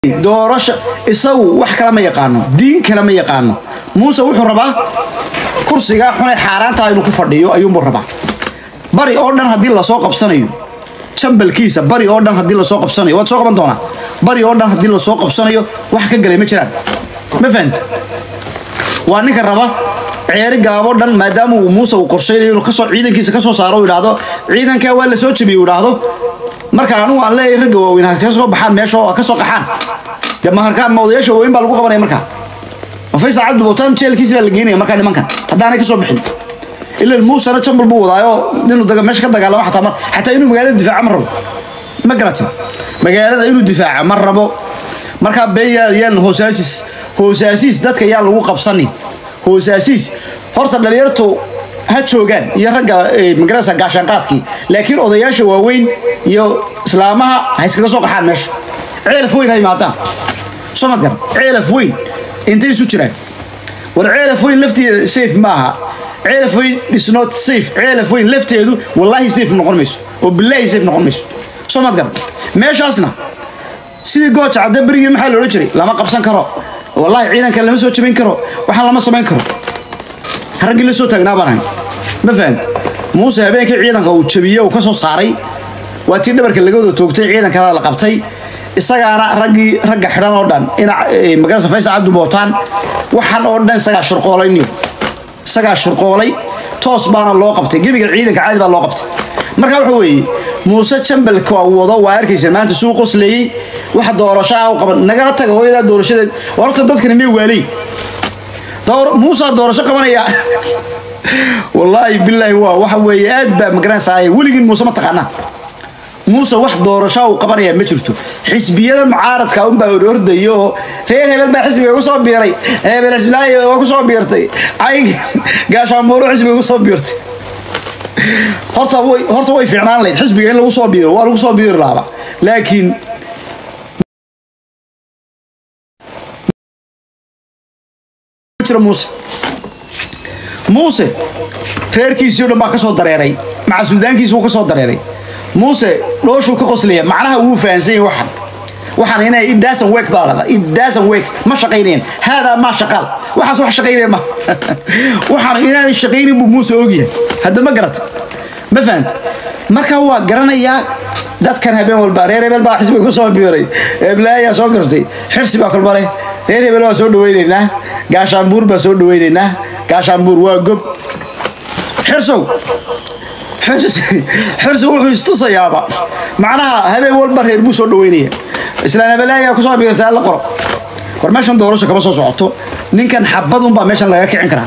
doorasho isagu wax kale ma yaqaano diin kale ma yaqaano muuse wuxuu rabaa kursigaa xunay xaaraantaa inuu ku fadhiyo ayuunbuu rabaa bari oo dhan haddii lasoo qabsanayo jambalkiisa bari oo dhan haddii lasoo qabsanayo waad soo qaban doonaa bari oo dhan haddii lasoo qabsanayo wax ka galay ma jiraan ma fahanta waa ninka raba ceeri gaabo dhan maadaama uu muuse uu qorshaynayo inuu kasoo ciidankiisa kasoo saaro uu idhaahdo ciidankaa waa la soo jebiyey uu idhaahdo marka anigu aan leeyahay ragga waaweyn ha ka soo baxaan meesha oo ha ka soo qaxaan dee maharkaa ma odayaasha waaweyn baa lagu qabanaya markaa ma faysal cabdi buutaan jeelkiisa baa la geenaya markaa nimankan haddaanay ka soo bixin ilan muusena jambal buu wadaayo inuu daga meesha ka dagaalamo xataa mar xataa inuu magaalada difaaca ma rabo ma garatin magaalada inuu difaaca ma rabo markaa been yaa yaan hoosaasis hoosaasiis dadka yaan lagu qabsanin hoosaasiis horta dhalinyartu ha joogaan iyo ragga magarasa gaashaanqaadkii laakiin odayaasha waaweyn iyo islaamaha ha iskaga soo qaxaan meesha ceelaf weyn ha imaadaan soo mad garan ceelaf weyn intay isu jiraan war ceelaf weyn lafteeda safe ma aha ceelaf weyn is not safe ceelaf weyn lafteedu wallaahi safe noqon mayso oo bilaahi safe noqon mayso soo mad garan meeshaasna sidii gooja cadde berigii maxaa la odhan jiray lama qabsan karo wallaahi ciidanka lama soo jabin karo waxaan lama samayn karo raggii la soo taagnaa baan ahay ma faham muuse habeenkii ciidanka uu jabiyey uu ka soo saaray waa tii dhabarka laga wada toogtay ciidankana la qabtay isagaana raggii ragga xidhan oo dhan ina magarasa faysal cabdi bootaan waxaan oo dhan isagaa shurqoolay niyo isagaa shurqoolay toos baana loo qabtay gebiga ciidanka caadi baa loo qabtay marka waxa weeye muuse jambalka wado waa arkaysa maanta suu qosleeyey waxa doorashaa u qaban nagala taga hooyadaa doorashadeed horta dadkani may waaleyn muusaa doorasho qabanaya wallaahi bilaahi waa waxa weeye aad baa magaranaysaa weligiin muuse ma taqaanaa muuse wax doorasho uu qabanaya ma jirto xisbiyada mucaaradka unbaa orordayo oo reer hebel baa xisbiga ku soo biiray hebel xisbilaahi waa ku soo biirtay cayn gaashaamuuro xisbiga ku soo biirtay horta way horta way fiicnaan lahayd xisbiga in lagu soo biiro waa lagu soo biiri laaba laakiin muuse muuse reerkiisii o dhan baa ka soo dareeray maca suldaankiisi wuu ka soo dareeray muuse dhooshuu ka qoslaya macnaha wuu fahansan yahay waxan waxaan inay idaasan week baa lahdaa idaasan week ma shaqaynayaan haadaa maa shaqaal waxaas wax shaqaynaya ma waxaan inaanan shaqaynin buu muuse ogyahay hadda ma garata ma fahanta marka waa garanayaa dadkan habeen walba reer hebel baa xisbiga ku soo biiray eblaayaa soo gartay xirsi baa kolba leh reer hebel waa soo dhawaynaynaa gaashaanbuur baa soo dhawaynaynaa gaashaanbuur waa gob xirsow xirsi wuxuu istusayaaba macnaha habeen walba reer buu soo dhawaynaya islaan hebelaayaa kusoo biirtay alla qoro war meeshan doorasho kama soo socoto ninkan xabadunbaa meeshan laga kicin karaa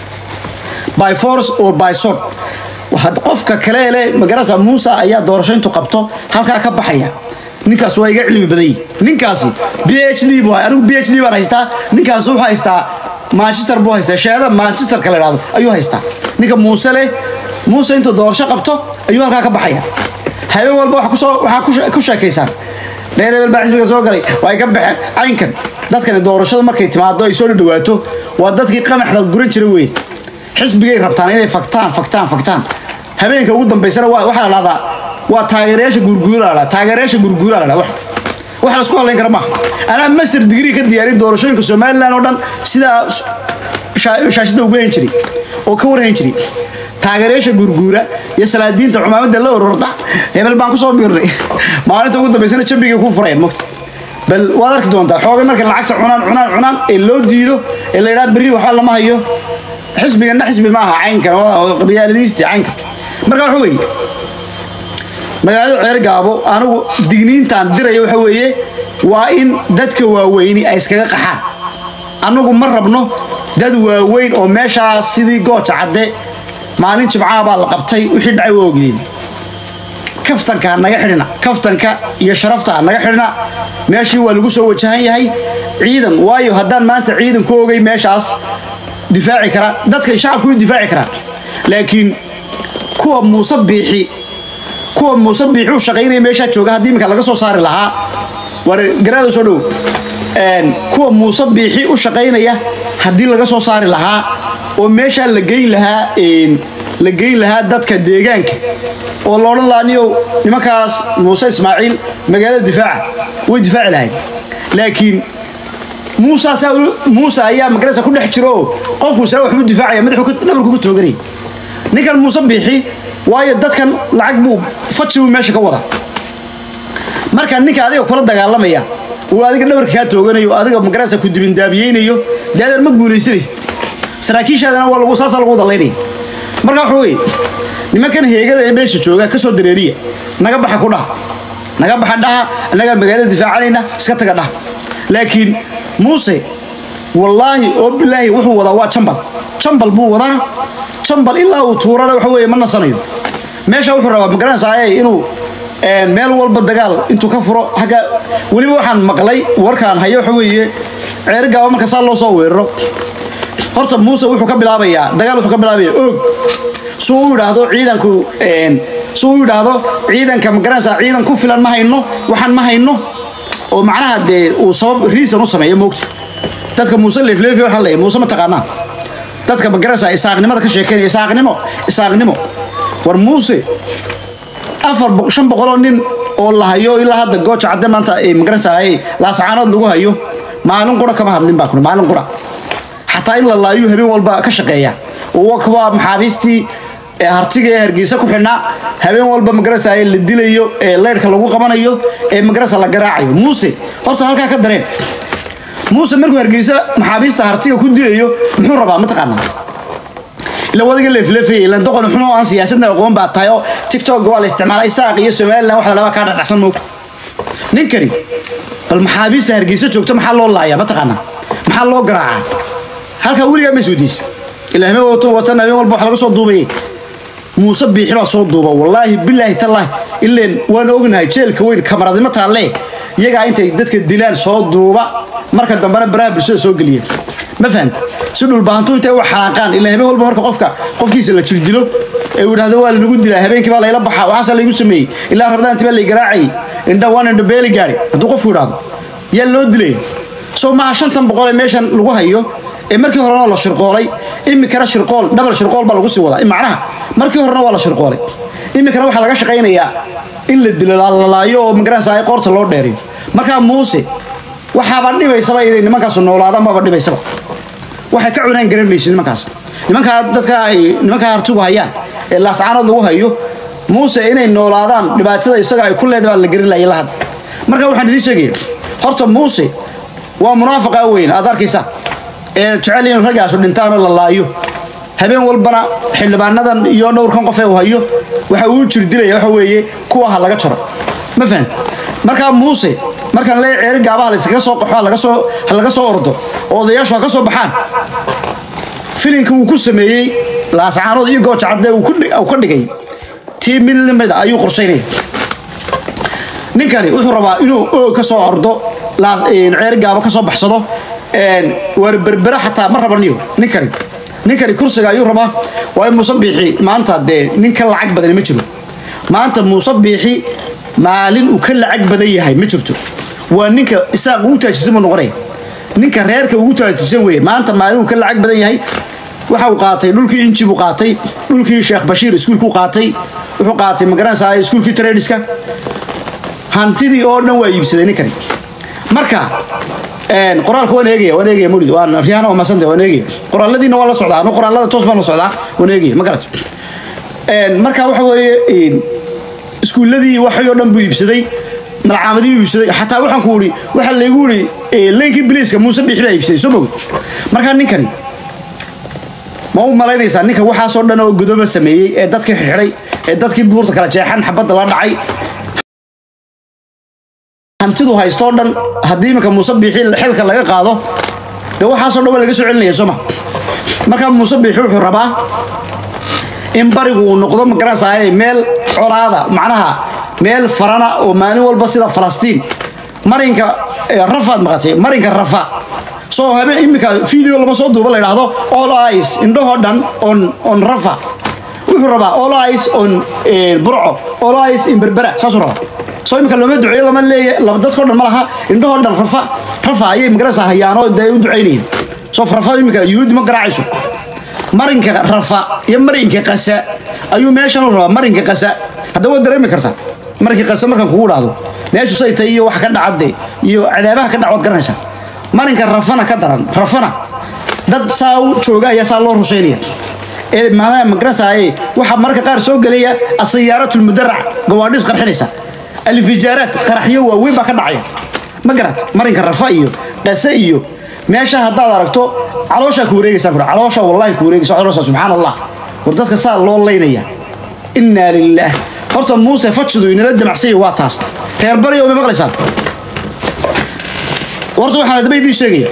by force or by sword qofka kale le magarasa muuse ayaa doorasho intuu qabto halkaa ka baxaya ninkaas waa iga cilmi badan yihi ninkaasi b h d buu anigu b h d baan haystaa ninkaas wuxuu haystaa manchester buu haystaa shahaada manchesterka la idhahdo ayuu haystaa ninka muuse leh muuse intuu doorasho qabto ayuu halkaa ka baxaya habeen walba waxaa ku sheekaysaan reer hebel baa xisbiga soo galay way ka baxeen caynkan dadkani doorashada markay timaado ay soo dhawaato waa dadkii qamaxda guran jira weyn xisbigay rabtaan inay faktaan faktaan faktaan habeenka ugu dambaysana waxaa la dhahdaa waa taageerayaasha gurguura la taageerayaasha gurguura la dhahdaa wax la isku hadlayn kara maaha anaa master degree ka diyaariy doorashooyinka somaliland oo dhan sidaa shaashada ugu hayn jiray oo ka warhayn jiray taageerayaasha gurguura iyo salaadiinta cumaamadda la ororda hebel baan kusoo biirnay maalinta ugu dambaysana jambigay ku furayeen mogta bal waad arki doontaa xoogay marka lacagta cunaan cunaan cunaan ee loo diido ee la yidhaha berri waxba lama hayo xisbiganna xisbi ma aha caynkan qabyaaladiistii caynkan marka waxa weeye magaalada ceer gaabo anigu digniintaan diraya waxa weeye waa in dadka waaweyni ay iskaga qaxaan annagu ma rabno dad waaweyn oo meeshaas sidii gooja cadde maalin jimcaha baa la qabtay wixii dhacay waa ogdeen kaftanka ha naga xidhina kaftanka iyo sharafta ha naga xidhina meeshii waa lagu soo wajahan yahay ciidan waayo haddaan maanta ciidan ku ogay meeshaas difaaci kara dadka shacabku u difaaci karaan laakiin kuwa muuse biixi kuwa muuse biixi u shaqaynaya meeshaa jooga haddii iminka laga soo saari lahaa war garaado soo dhow kuwa muuse biixi u shaqaynaya haddii laga soo saari lahaa oo meeshaa la geyn lahaa la geyn lahaa dadka deegaanka oo la odhan lahaa niyow nimankaas muuse ismaaciil magaalada difaaca way difaaci lahayd laakiin muuse saa muuse ayaa magarasa ku dhex jiro oo qofku saa waxbuu difaacaya madaxu dhabarku ka tooganaya ninkan muuse biixi waayo dadkan lacag buu faji buu meesha ka wada marka ninka adiga kula dagaalamaya uu adiga dhabarka kaa tooganayo adiga magarasa ku dibindaabiyeynayo dee adeer ma guulaysanaysid saraakiishaadana waa lagu saasaa lagu dalaynaya marka waxa weye nimankan heegada ee meesha jooga ka soo dareeriya naga baxa ku dhaha naga baxa dhaha annagaa magaalada difaacanayna iska taga dhaha laakiin muuse wallaahi oo bilaahi wuxuu wadaa waa jambal jambal buu wadaa jambal ilaa uu tuurana waxa weeye ma nasanayo meesha wuxuu rabaa magaranaysaa inuu meel walba dagaal intuu ka furo agga weliba waxaan maqlay warkaan hayo waxa weeye ceerigaaba marka saa loo soo weeraro horta muuse wuxuu ka bilaabayaa dagaal wuxuu ka bilaabaya og suu u yidhaahdo ciidanku suu u yidhaahdo ciidanka magaranaysaa ciidan ku filan ma hayno waxaan ma hayno oo macnaha dee uu sabab riisan u sameeyo moogta dadka muuse leefleefi waxaa leeyahay muuse ma taqaanaa dadka magaranaysaa isaaqnimada ka sheekeynaya isaaqnimo isaaqnimo war muuse afar shan boqoloo nin oo la hayo ilaa hadda gooja cadde maanta magaranaysaa laasacaanood lagu hayo maalin qura kama hadlin baa kuna maalin qura xataa in la laayu habeen walba ka shaqeeya waa maxaabiistii hartiga ee hargeysa ku xidhnaa habeen walba magarasa la dilayo ee leyrhka lagu qabanayo ee magarasa la garaacayo muuse horta halkaa ka dareen muuse markuu hargeysa maxaabiista hartiga ku dilayo muxuu rabaa mataqaanaa ila wadiga leefleefaya ilan doqon muxuu aan siyaasadna aqoon baa tahay oo tiktok waa la isticmaalay saaq iyo somaliland wax la dhabaa kaa dhadhacsan moog ninkani bal maxaabiista hargeysa joogta maxaa loo laayaa mataqaanaa maxaa loo garaacaa halkaa weligaa ma isweydiis ilaa habeen walba watan habeen walba wax laga soo duubayay muuse biixi baa soo duuba wallaahi bilaahi tallaahi ileen waan ognahay jeelka weyn kamaradnimo taalle iyagaa intay dadka dilaan soo duuba marka dambena baraha bulshada soo geliya ma fahanta si dhulbahantu intay u xanaaqaan ilaa habeen walba marka qofka qofkiisa la jirdilo ee uu yidhahdo waa lanagu dilaa habeenkii baa layla baxaa waxaasaa laygu sameeyey ilaa rabdaantii baa lay garaacayay indha waan indha beeli gaari hadduu qofku yidhahdo yaa loo dilay soo maaha shantan boqol ee meeshan lagu hayo ee markii horena la shirqoolay imikana shirqool dhabal shirqool baa lagu sii wadaa macnaha markii horena waa la shirqoolay imikana waxaa laga shaqaynayaa in la dilo lalaayo oo magaranaysa ay qoorta loo dheeriyo markaa muuse waxaaba dhibaysaba inay nimankaasu noolaadaan baaba dhibaysaba waxay ka cunaan garan maysid nimankaas nimankaa dadka ay nimankaa hartigu hayaan ee laascaanood lagu hayo muuse inay noolaadaan dhibaatada isaga ay ku leedahay baa la garin lahay la hadda marka waxaan idiin sheegaya horta muuse waa munaafiqa weyn aad arkaysaa ee jecel in raggaasu dhintaanoo la laayo habeen walbana xildhibaanadan iyo dhowrkan qof ee uu hayo waxa uu jirdilaya waxa weeye kuwa ha laga jaro ma fahant markaa muuse markaan leeya ceeri gaabaha layskaga soo qaxo ha laga soo ha laga soo ordo oo odayaashu ha ka soo baxaan filinka uu ku sameeyey laascaanood iyo gooja cadde uu ka dhigay tii mid lamida ayuu qorshaynaya ninkani wuxuu rabaa inuu oog ka soo ordo ceeri gaaba ka soo baxsado waar berbera xataa ma raba niyo ninkani ninkani kursiga ayuu rabaa waa in muuse biixi maanta dee nin ka lacag badani ma jiro maanta muuse biixi maalin uu ka lacag badan yahay ma jirto waa ninka isaaq ugu taajirsan buu noqonaya ninka reerka ugu taajirsan weeye maanta maalin uu ka lacag badan yahay waxa uu qaatay dhulkii inji buu qaatay dhulkii sheekh bashiir iskuulkuu qaatay wuxuu qaatay magaranaysaa iskuulkii tradiska hantidii oo dhan waa iibsaday ninkani marka qoraalka waan eegaya waan eegaya murid waan riyaana waa masanta waan eegaya qoraaladiina waa la socdaa anu qoraalada toos baan la socdaa waan eegaya ma garat marka waxa weeye iskuulladii waxay oo dhan buu iibsaday malcaamadii buu iibsaday xataa waxaan ku uri waxaa laygu uri leynkii biliiska muuse biixi baa iibsaday soo mogid markaa ninkani ma u malaynaysaa ninka waxaasoo dhan oo godoba sameeyey ee dadkii xidhay ee dadkii buurta kala jeexan xabadda la dhacay hantidu haystoo dhan haddii iminka muuse biixi xilka laga qaado dee waxaasoo dhan waa laga soo celinaya sooma markaa muuse biixi wuxuu rabaa in barigu uu noqdo magaranaysaa meel colaada macnaha meel farana oo maalin walba sida falastiin marinka rafaad maqatay marinka rafa soo habe iminka video lama soo duuba la yidhaahdo all eyes indhahoo dhan on on rafa wuxuu rabaa all eyes on burco all eyes in berbera saasuu rabaa soo imika looma duceeyo lama leeya dadkao dhan ma laha indhahoo dhan rafa rafa ayay magaranaysaa hayaano dee u ducaynayeen soo rafa imika yuhuudi ma garaacayso marinka rafa iyo marinka qasa ayuu meeshan u rabaa marinka qasa hadda waa dareemi kartaa marinka qasa markaan kugu dhahdo meeshu say tahay iyo waxa ka dhacade iyo cadaabaha ka dhacwaad garanaysaa marinka rafana ka daran rafana dad saa u jooga ayaa saa loo rushaynaya ee macnaha magarasaaye waxaa mararka qaar soo gelaya asiyaaraat lmudarac gawaadhis qarxinaysa alfijaaraat qaraxyo waaweyn baa ka dhacaya ma garat marinka rafa iyo qase iyo meesha haddaad aragto calooshaa ku wareegaysaa kura caloosha wallahi ku wareegaysa caloosha subxaan allah war dadka saa loo laynaya innaa lillaah horta muuse fadsidu inala damacsanya waa taas reer baryo ma maqlaysaan horta waxaan adaba idiin sheegaya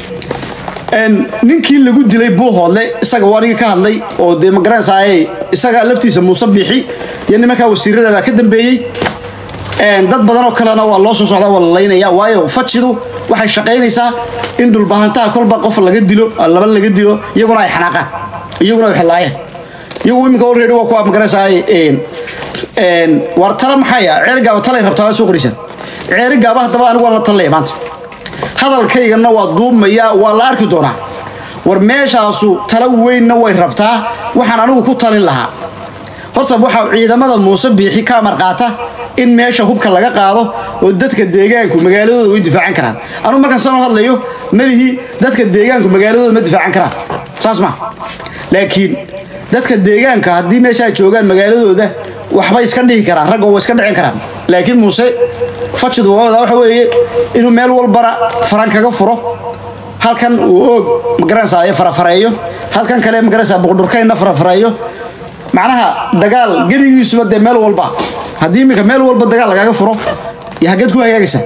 ninkii lagu dilay buuhoodle isaga waa niga ka hadlay oo dee magaranaysaay isaga laftiisa muuse biixi iyo nimankaa wasiirada baa ka dambeeyey dad badan oo kalena waa loo soo socdaa waa la laynaya waayo fajidu waxay shaqaynaysaa in dhulbahantaha kolba qof laga dilo laba laga dilo iyaguna ay xanaaqaan iyaguna ay xilaayeen iyagu iminka already waa kuwa magaranaysaay war tala maxay ah ceerigaaba talay rabtaa waa soo qoraysaa ceerigaaba haddaba anigu waan la talaya maanta hadalkaygana waa duubmaya waa la arki doonaa war meeshaasu tala weynna way rabtaa waxaan anigu ku talin lahaa horta waxaa ciidamada muuse biixi ka amar qaata in meesha hubka laga qaado oo dadka deegaanku magaaladooda way difaacan karaan anugu markaan sanoo hadlayo malihii dadka deegaanku magaaladooda ma difaacan karaan saas ma laakiin dadka deegaanka haddii meesha ay joogaan magaaladooda waxbay iska dhihi karaan raggo way iska dhicin karaan laakiin muuse fajidu waawada waxa weeye inuu meel walbana faran kaga furo halkan uu oog magaranaysaa farafareeyo halkan kale magaranaysaa buqdhurkaynna farafareeyo macnaha dagaal gebigiisuba dee meel walba haddii iminka meel walba dagaal lagaaga furo iyo haggeed ku hagaagaysaa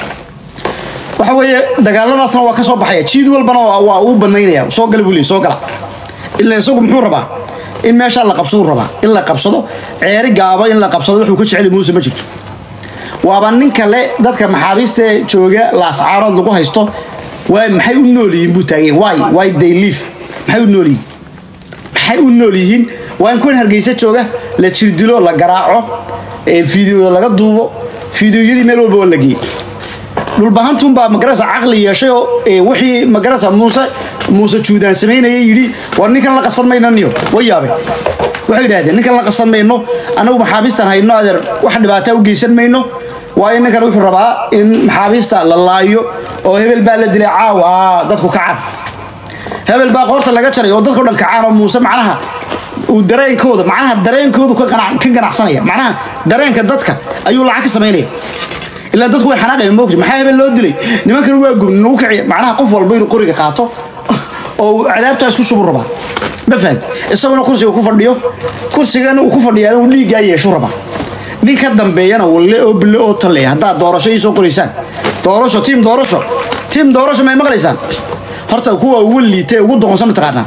waxa weeye dagaaladaasna waa ka soo baxaya jiid walbana waa uu banaynaya soo gala buu leey soo gala ila isagu muxuu rabaa in meeshaa la qabsaduu rabaa in la qabsado ceeri gaaba in la qabsado wuxuu ka jeceli muuse ma jirto waaba nin kale dadka maxaabiista jooga laascaarood lagu haysto waa maxay u nool yihiin buu taagay why why they live maxay u nool yihiin maxay u nool yihiin waa in kuwan hargeysa jooga la jirdilo la garaaco fiideoda laga duubo fiideoyadii meel walba waa la geeyey dhulbahantunbaa magarasa caqli yeeshay oo wixii magarasa muuse muuse juudaan samaynaya yidhi war ninkan la qasan mayno niyo way yaabeen waxay yidhahdeen ninkan la qasan mayno annagu maxaabiistan hayno adeer wax dhibaataa u geysan mayno waayo ninkan wuxuu rabaa in maxaabiista la laayo oo hebel baa la dilay caawa dadku kacaan hebel baa qoorta laga jaray oo dadkao dhan kacaan oo muuse macnaha uu dareenkooda macnaha dareenkoodu ka ganacsanaya macnaha dareenka dadka ayuu lacag ka samaynaya ilaa dadku way xanaaqayaan moogta maxaa hebel loo dilay nimankan waa gubni nagu kiciya macnaha qof walba inuu qoriga qaato oo uu cadaabtaa isku shubu rabaa ma faham isaguna kursiga ku fadhiyo kursigana uu ku fadhiyaa uu dhiiggaa yeeshu rabaa nin ka dambeeyana walle oo bille oo talle haddaad doorasho ii soo qoraysaan doorasho tiim doorasho tiim doorasho may maqlaysaan horta kuwa ugu liitay ugu doqonsan mataqaanaa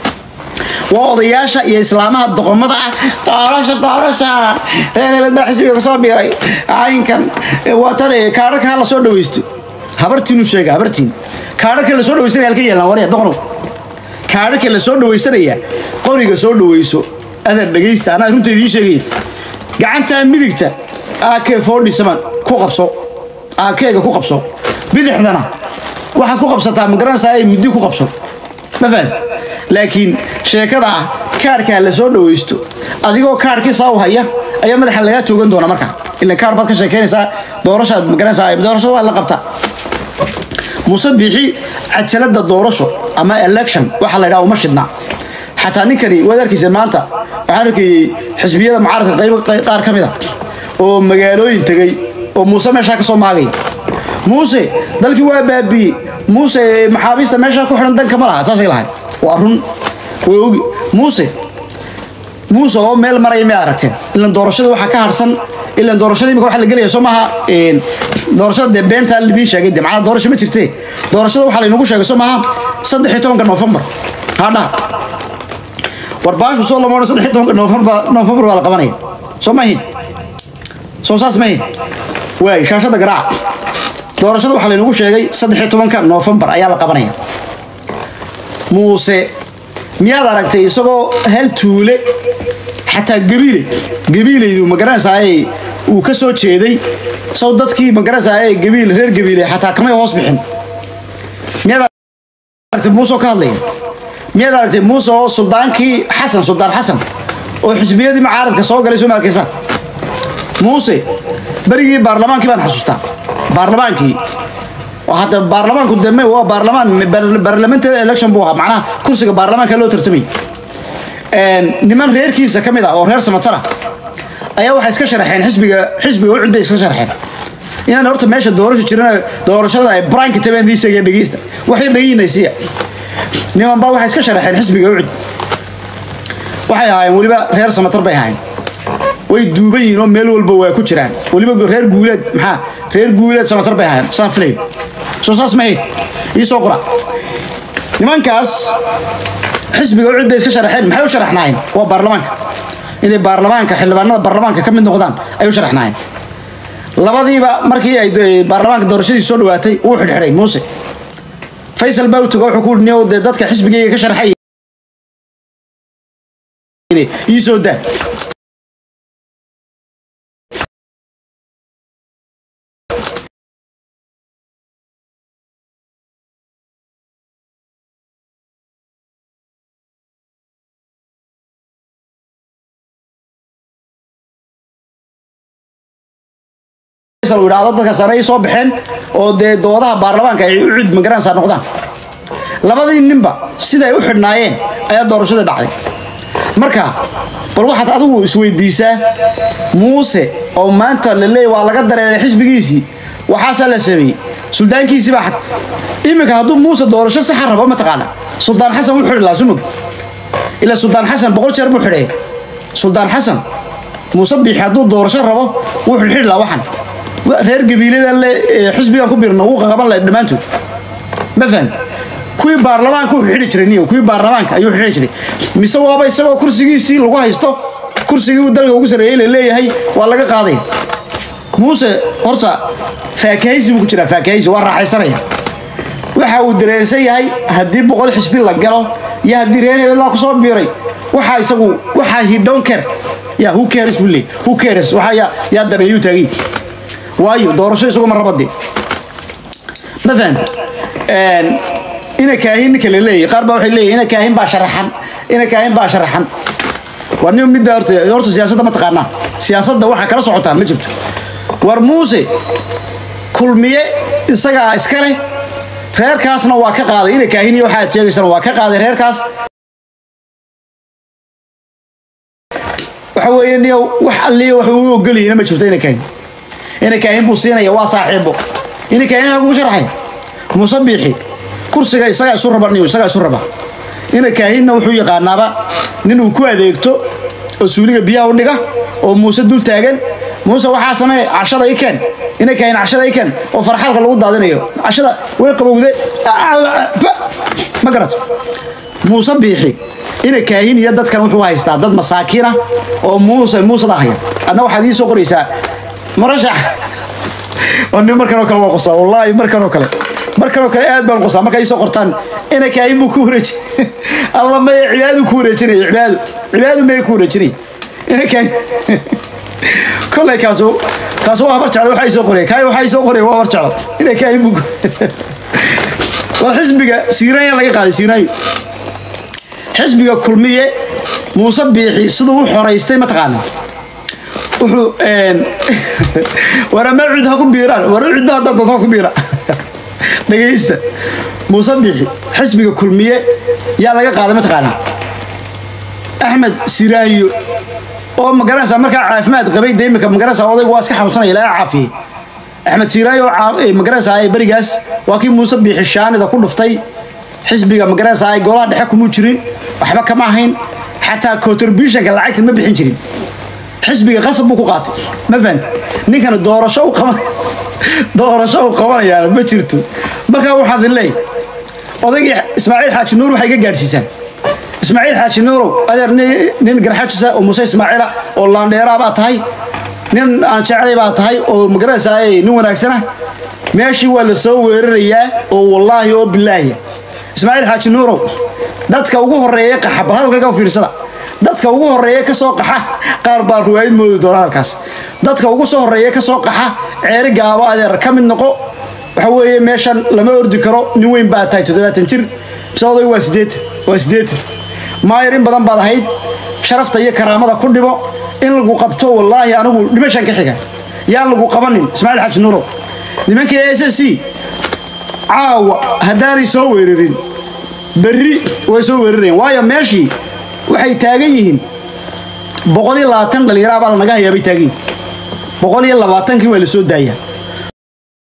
waa odayaasha iyo islaamaha doqomada ah doorasha doorasha reer hebel baa xisbiga kasoo biiray caynkan waa tan kaadharka ha la soo dhawaysto habartiinu sheega habartiin kaadharka la soo dhawaysanaya halka yeelan warya doqonow kaadharka la soo dhawaysanaya qoriga soo dhawayso adeer dhegaysta anaa runta idiin sheegaya gacantaa midigta ak forty seven ku qabso akeega ku qabso bidixdana waxaad ku qabsataa magaranaysaa ay muddi ku qabso ma fahad laakiin sheekada ah kaarhkaa la soo dhawaysto adigoo kaarhkii saa u haya ayaa madaxa lagaa toogan doona marka ila kaar baad ka sheekaynaysaa doorashaad magaranaysaa doorasho waa la qabtaa muuse biixi cajalada doorasho ama election waxaa la yidhaha uma shidna xataa ninkani waad arkaysa maanta waxaan arkayey xisbiyada mucaaradka qayb qaar ka mid a oo magaalooyin tegey oo muuse meeshaa ka soo maagaya muuse dalkii waa baabiiyey muuse maxaabiista meeshaa ku xidhan danka ma laha saasay lahay waa run way ogi muuse muuse oo meel maraya may aragteen ilan doorashada waxaa ka harsan ilan doorashada imika waxa la gelaya soo maaha doorashada dee beentaa lidiin sheegay de macnaa doorasho ma jirte doorashada waxaa laynagu sheegay soo maaha saddex iyo tobanka noofembar hadhaha war baashu soo lama odhan saddex iyo tobanka noofembar noofembar baa la qabanaya soo maahin soo saas maahin waay shaashada garaaca doorashada waxaa laynagu sheegay saddex iyo tobanka noofembar ayaa la qabanaya muuse miyaad aragtay isagoo hal tuule xataa gabiile gabiilaydu magaranaysaay uu ka soo jeeday sow dadkii magaranaysaay gabiil reer gabiile xataa kamay hoos bixin miyaad aragtay muuse oo ka hadlaya miyaad aragtay muuse oo suldaankii xasan suldaan xasan oo xisbiyadii macaaradka soo galay soo ma arkaysaa muuse berigii baarlamaankii baan xasuustaa baarlamaankii oo hadda baarlamaanku deme waa baarlamaan parliamentary election buu ahaa macnaha kursiga baarlamaanka loo tartamay niman reerkiisa ka mid ah oo reer samatara ayaa waxay iska sharaxeen xisbiga xisbiga ucud bay iska sharaxeen inaan horta meesha doorasho jirin doorashada ay branki tabeen isaga dhegeysta waxay dhagiinaysiya niman baa waxay iska sharaxeen xisbiga ucud waxay ahaayeen weliba reer samatar bay ahaayeen way duuban yihiin oo meel walba waa ku jiraan weliba reer guuleed maxaa reer guuleed samatar bay ahaayeen saan filay soo saas mahayd ii soo qora nimankaas xisbiga ucud bay iska sharaxeen maxay u sharaxnaayeen waa baarlamaanka inay baarlamaanka xildhibaanada baarlamaanka ka mid noqdaan ay u sharaxnaayeen labadiiba markii ay baarlamaanka doorashadii soo dhawaatay wuu xidhxidhay muuse faysal baa u tago wuxuu ku niyow dee dadka xisbigayga ka sharxay ii soo daa idhaahdo dadka sare ay soo baxeen oo dee doodaha baarlamaanka ay u cid magaranaysaa noqdaan labadii ninba siday u xidhnaayeen ayaa doorashada dhacday marka bal waxaad adigu isweydiisaa muuse oo maanta la leeyay waa laga dareeray xisbigiisii waxaasaa la sameeyey suldaankiisii baa xad iminka hadduu muuse doorasho saxa rabo mataqaana suldaan xasan wuu xidhi lahaa sumug ilaa suldaan xasan boqol jeer buu xidhaya suldaan xasan muuse biixi hadduu doorasho rabo wuu xidhxidhi lahaa waxan reer gabiiladan le xisbigan ku birno wuu qaqaban lahay dhammaantood ma fahan kuwii baarlamaanka wuxuu xidhi jiray niyo kuwii baarlamaanka ayuu xidhi jiray mise waaba isagoo kursigiisii lagu haysto kursigii uu dalka ugu sarreeyey la leeyahay waa laga qaadaya muuse horta faakahaysi buu ku jiraa faakahaysi waa raaxaysanaya waxa uu dareensan yahay haddii boqol xisbi la galo iyo haddii reer hebel baa kusoo biiray waxaa isagu waxaa he don't care ya who cares buu leeyahy who cares waxaa yaa yaa dareeyuu taagay waayo doorasho isaguma rabade ma fahanta ina kaahin ninka la leeyahy qaar baa waxay leeyahy ina kaahin baa sharaxan ina kaahin baa sharaxan waa nin midda horta horta siyaasadda ma taqaanaa siyaasadda waxaa kala socotaa ma jirto war muuse kulmiye isagaa iska leh reerkaasna waa ka qaaday ina kaahin iyo waxaad sheegaysana waa ka qaaday reerkaas waxa weeye niyo wax alliya wax uu ogolyihiina ma jirto ina kaahin ina kaahin buu siinaya waa saaxiibo ina kaahin lagu sharxay muuse biixi kursiga isagaa isu raba niyo isagaa isu raba ina kaahinna wuxuu yaqaanaaba nin uu ku adeegto oo suuliga biyaha u dhiga oo muuse dul taagan muuse waxaa samee cashada i keen ina kaahin cashada i keen oo farxalka lagu daadinayo cashada way qabowde ma garato muuse biixi ina kaahin iyo dadkan wuxuu haystaa dad masaakiina oo muuse muusada haya adna waxaad ii soo qoraysaa marashax oo nin markan oo kale waa qosaa wallaahi markan oo kale markan oo kale aad baan qosaa markay ii soo qortaan ina kaahin buu ku wareeji alla maya cibaadu ku wareejinaya cibaadu cibaadu maya ku wareejinaya ina kaahin kollay kaasu kaasu waa habar jeclo waxaa ii soo qoraya kaay waxaa ii soo qoraya waa habar jeclo ina kaahin buu war xisbiga siiraanya laga qaaday siiraayo xisbiga kulmiye muuse biixi siduu u xoraystay mataqaana wuxuu war ama cid ha ku biiraan war cidba haddaa doonto ha ku biira dhagaysta muuse biixi xisbiga kulmiye yaa laga qaaday mataqaana axmed siraayo oo magaranaysaa markaa caafimaad qabay de imika magaranaysaa odaygu waa iska xanuunsanaya ilaa caafiyey axmed siraayo oo magaranaysaa berigaas waa kii muuse biixi shaanida ku dhuftay xisbiga magaranaysaa ay golaha dhexe kumuu jirin waxba kama ahayn xataa contributionka lacagta ma bixin jirin xisbiga qasab buu ku qaatay ma fahanta ninkana doorasho u qaban doorasho u qabanayaana ma jirto markaa waxaad leey odaygii ismaaciil xaaji nuur waxay ka gaadhsiisaan ismaaciil xaaji nuurow adeer nin garxajisa oo muuse ismaaciila oo laandheeraa baa tahay nin aan jeclay baa tahay oo magaranaysaa nin wanaagsana meeshii waa la soo weerarayaa oo wallaahi oo bilaahi ismaaciil xaaji nuurow dadka ugu horeeya qaxa bal hadalkayga u fiirsada dadka ugu horeeya ka soo qaxa qaar baa ruwaayad moodi doona halkaas dadka ugu soo horeeya ka soo qaxa ceeri gaabo adeer ka mid noqo waxa weeye meeshan lama ordi karo nin weyn baa tahay toddobaatan jir mise odaygu waa sideetan waa sideetan maayar in badan baad ahayd sharafta iyo karaamada ku dhibo in lagu qabto wallaahi anigu dhimashan ka xiga yaan lagu qabanin ismaaciil xaaji nuurow nimankii s s c caawa haddaanay soo weerarin berri way soo weerarayaan waayo meeshii waxay taagan yihiin boqol iyo labaatan dhallinyaro abaa lanaga hayaa bay taagan yihin boqol iyo labaatankii waa la soo daayaa